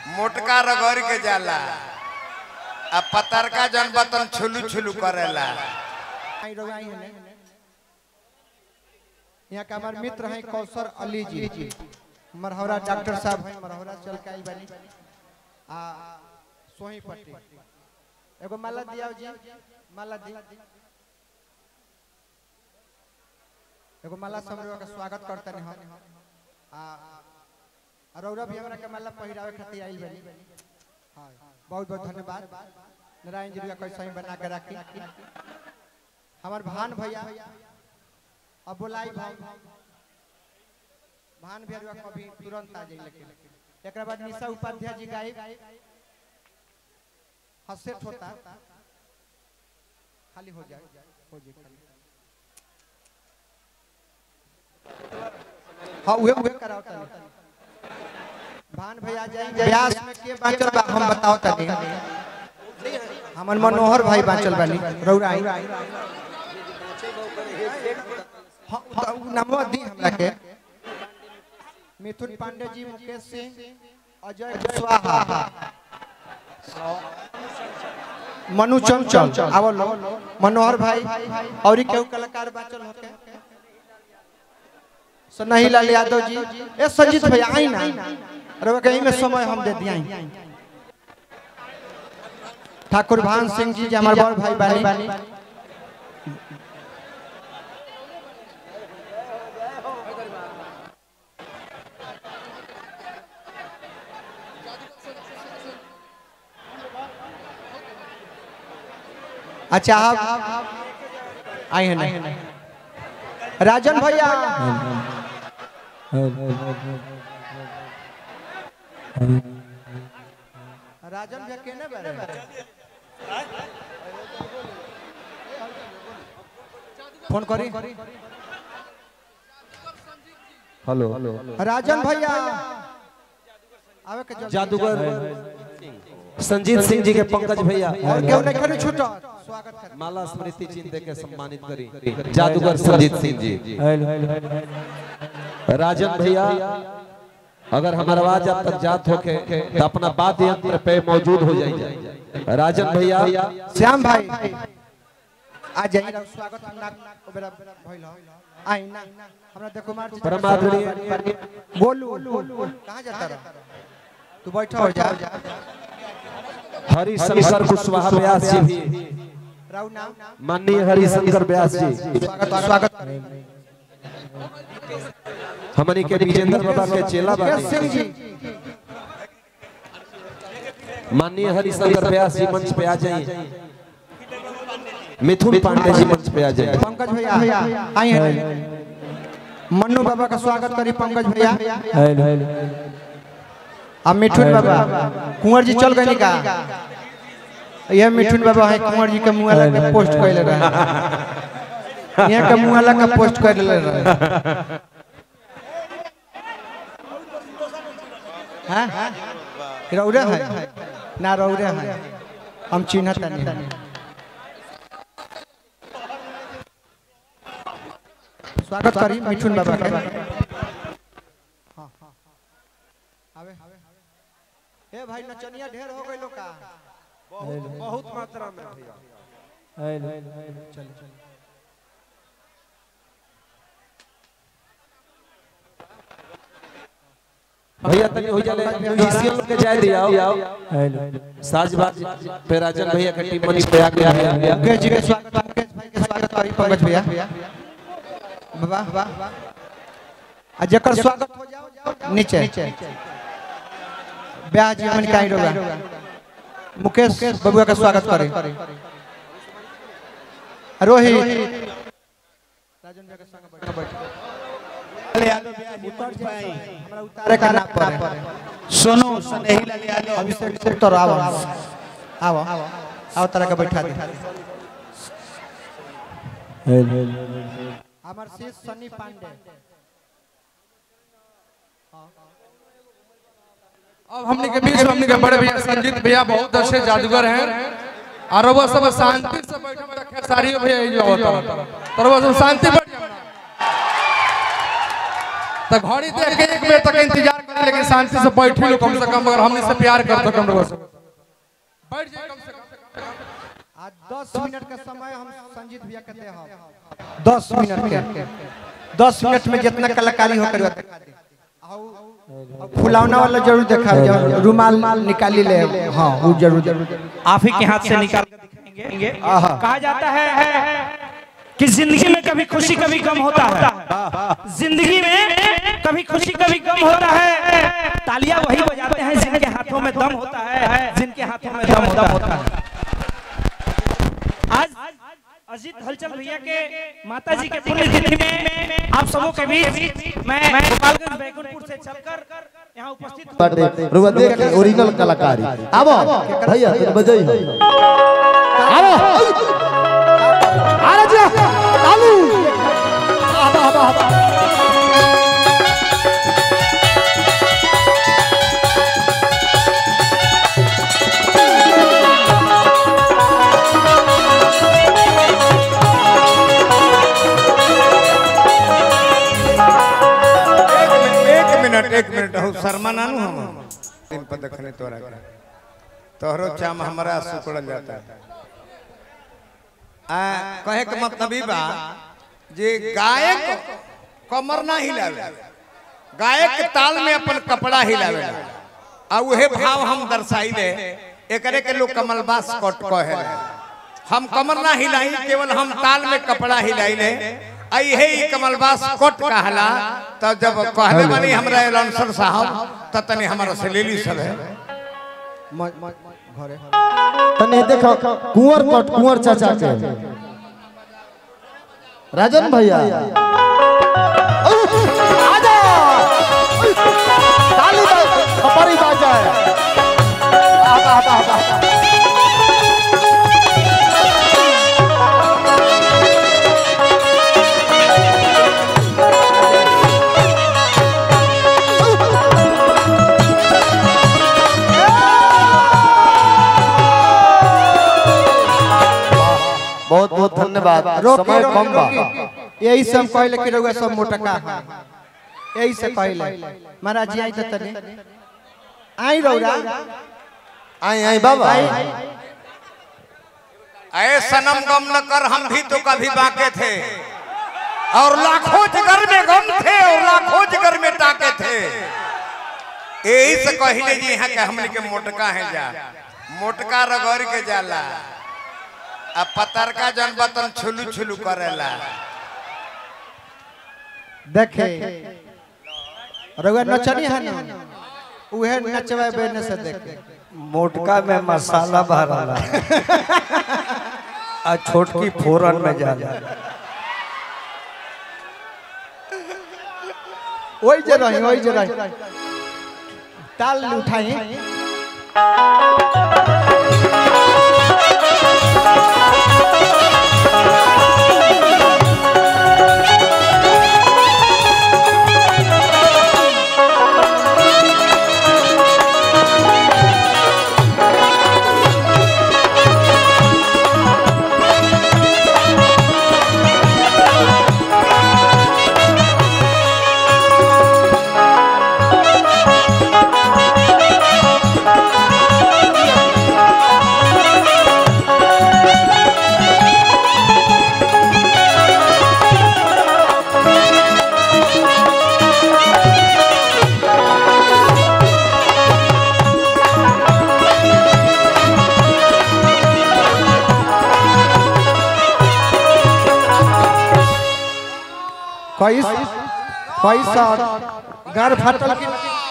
मोटका रगड़ के जाला आ पतरका जन बतन छुलू छुलू करेला आई रहो, आई है ने। यहाँ का हमारे मित्र हैं कौसर अली जी मरहौरा डॉक्टर साहब हैं मरहौरा चल के आई बनी आ सोही पट्टी एगो माला दिया जी माला दी एगो माला समझो का स्वागत करते हैं हम आ आ रौरा भी हमरा के माला पहिरावे खातिर आई बनी हां बहुत बहुत धन्यवाद नारायण जी का कैसे ही बना के रखी हमार भान भैया अब बोलाई भाई भान भैया कभी तुरंत आ जाई लेकिन एक बाद निशा उपाध्याय जी गाई हसेट होता खाली हो जाए हो जाए खाली हाँ उहे उहे कराओ तनी भान भैया जाई व्यास में के बाचल बा हम बताओ तनी हमन मनोहर भाई बाचल बानी रौरा आई हाँ, हाँ, उ नमवा दी हमरा के मिथुन पांडे जी मुकेश सिंह अजय कुशवाहा मनु चंचल आवो लो मनोहर भाई और केहू कलाकार बाचल होके सनही लाल यादव जी ए संजीत भैया आई ना अरे कहीं में समय हम दे दिया ठाकुर भान सिंह जी जी हमारे बड़ भाई बानी अच्छा आप आए हैं नहीं राजन भैया राजन भैया केने बारे फोन करी हेलो राजन भैया आवे के जल्दी जादूगर संजीत सिंह जी के पंकज भैया और केहू नहीं करी छूटो स्वागत कर माला स्मृति चिन्ह दे के सम्मानित करी जादूगर संजीत सिंह जी राजन भैया अगर हमारा आवाज आप तक जात होके तो अपना बात यंत्र पे मौजूद हो जाइए राजन भैया श्याम भाई आ जाइए स्वागत हम ना बेरा भइल हो आई ना हमरा देखो कुमार जी परम आदरणीय बोलू कहां जाता रहा तू बैठो हो जा हरिशंकर कुशवाहा व्यास जी भी राउ नाम माननीय हरिशंकर व्यास जी स्वागत स्वागत हमनी के विजेंद्र बाबा के चेला यश सिंह बानी जी माननीय हरिशंकर व्यास जी मंच पे आ जाइए मिथुन पांडे जी मंच पे आ जाइए पंकज भैया आई हैं मन्नू बाबा का स्वागत करी पंकज भैया आ मिठुन बाबा कुंवर जी चल गए का यह मिठुन बाबा है कुंवर जी के मुंह लगा के पोस्ट कैले रहे यहाँ के मुंह लगा के पोस्ट कैले रहे हैं रौरे है ना रौरे है हम चिन्हत नहीं स्वागत करी मिठुन बाबा के हाँ, हाँ, आवे ए भाई नचनिया ढेर हो गइलो का बहुत मात्रा में भैया चल चल भैया तनी हो जाले म्यूजिशियन लोग के जाय दिया साजबाज पे राजन भैया के टीम मंच पे आ गया है मुकेश जी के स्वागत मुकेश भाई के स्वागत करी पंकज भैया वाह वाह आ जकर स्वागत हो जाओ नीचे ब्याह जी हमन काई रोगा मुकेश बबुआ का स्वागत करे रोहित राजन भैया के संग बैठ हमरा उतारे का ना पड़े सोनू स्नेही लाल यादव अभिषेक से तो आओ आओ आओ तरह का बैठा दे हमार शीश सनी पांडे अब हमने के बीच में हमने के बड़े भैया संजीत भैया बहुत अच्छे जादूगर हैं और वो सब शांति से बैठे में रखे सारी भैया ये जो होता तर वो सब शांति बैठ जाओ तो घड़ी देख के एक मिनट तक इंतजार कर करी लेकिन शांति से बैठी लो कम से कम अगर हमने से प्यार करते कम लोगों से बैठ जाए कम से कम आज दस मिनट का समय हम संजीत भैया कहते हैं दस मिनट के दस मिनट में जितना कलाकारी हो कर फुलावना वाला जरूर देखा जरूर रुमाल निकाली ले हाँ वो जरूर जरूर आप ही के हाथ से निकाल कर दिखाएंगे कहा जाता है कि जिंदगी में कभी खुशी कभी गम होता है जिंदगी में कभी खुशी कभी गम होता है तालियां वही बजाते हैं जिनके हाथों में दम होता है जिनके हाथों में दम होता है आज अजीत हलचल भैया के माता जी के पुण्यतिथि में आप सबों के बीच मैं गोपालगंज बैकुंठपुर से चलकर यहाँ उपस्थित हूँ। बाटे रुआ देख के ओरिजिनल कलाकारी आबो भैया तुम बजाई हो आबो अरे जा चालू आबो आबो आबो एक मिनट एक मिनट एक मिनट हो शर्मा नानू हम दिन पर देखने तोरा के तोहरो चाम हमरा सुकड़ल जाता है आ कहे के मतलब ई बा जे गायक कमर ना हिलावे गायक के ताल में अपन कपड़ा हिलावे आ उहे भाव हम दर्शाइले एकरे के लोग कमलबास कट कहे हम कमर ना हिलाई केवल हम ताल में कपड़ा हिलाइले आई है ई कमलबास कोट कहला तो जब कहले बनी हमरा एलाउंसर साहब त तने हमरा से ले ली सब है घरे तने देखो कुंवर कट कुंवर चाचा के राजन भैया आजा ताली बज खपरी बाजा आबा आबा आबा बहुत बहुत धन्यवाद रोके समय कम बा रोके यही सब कहले कि रउआ सब मोटका है यही से कहले महाराज जी आई त तने आई रउरा आई आई बाबा अरे सनम गम न कर हम भी तो कभी बाके थे और लाखों जिगर में गम थे और लाखों जिगर में टाके थे यही से कहले जी यहाँ के हमने के मोटका है जा मोटका रगड़ के जाला आ पतरका जन बतन छुलू छुलू करेला देखे रउआ नचनी है ना उहे नचवा बेने से देखे मोटका में मसाला भरला आ छोटकी फोरन में जाला ओई जे रही ओई जे रही ताल उठाई कैस कैसा घर फटल की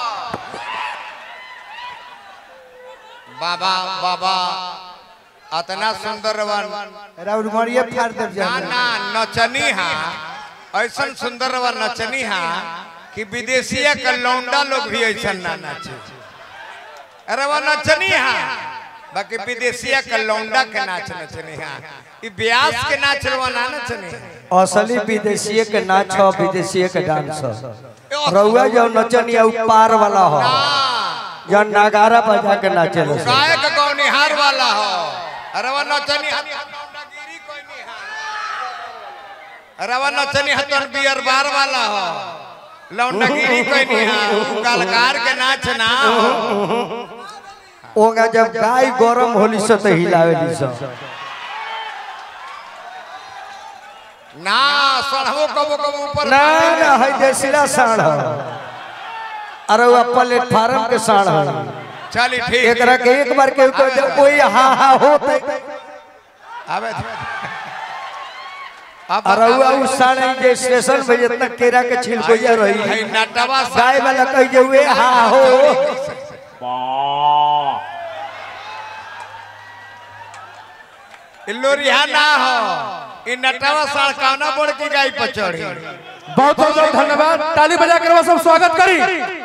बाबा बाबा अतना सुंदर वन राउर मरिए फाड़ देव ना जान ना नचनी हा ऐसा सुंदर वा नचनी हा कि विदेशिया के लौंडा लोग भी ऐसा ना नाचे अरे वो नचनी हा बाकी विदेशिया के लौंडा के नाच नचनी हा ई ब्यास के नाच रवा ना नचनी हा। असली विदेशीय के नाच हो विदेशीय के डांस हो रउआ जो नचनिया उ पार वाला हो जो नगारा बजा के नाचे लो गायक गौनिहार वाला हो अरे वो नचनी हा लौंडागिरी कोई नहीं हा अरे वो नचनी हा तो बियर बार वाला हो लौंडगिरी कोई नहीं है गलकार के नाच ना ओगा जब गाय गरम होली से तो हिलावेली सब ना सड़हो कबो कबो ऊपर ना ना है जैसिला साढ़ अरे वो प्लेटफार्म के साढ़ है चली ठीक एकरा के एक बार के को जब कोई हा हा होते आवे अब अरे वो उस साढ़ जे स्टेशन पे जितना केरा के छिलकोइया रही है नटवा गाय वाला कह जे हुए हा हो लोरिया ना हो इ नटवा सड़कावना बोड़ की गाय पर चढ़ी बहुत बहुत धन्यवाद ताली बजा कर सब स्वागत करी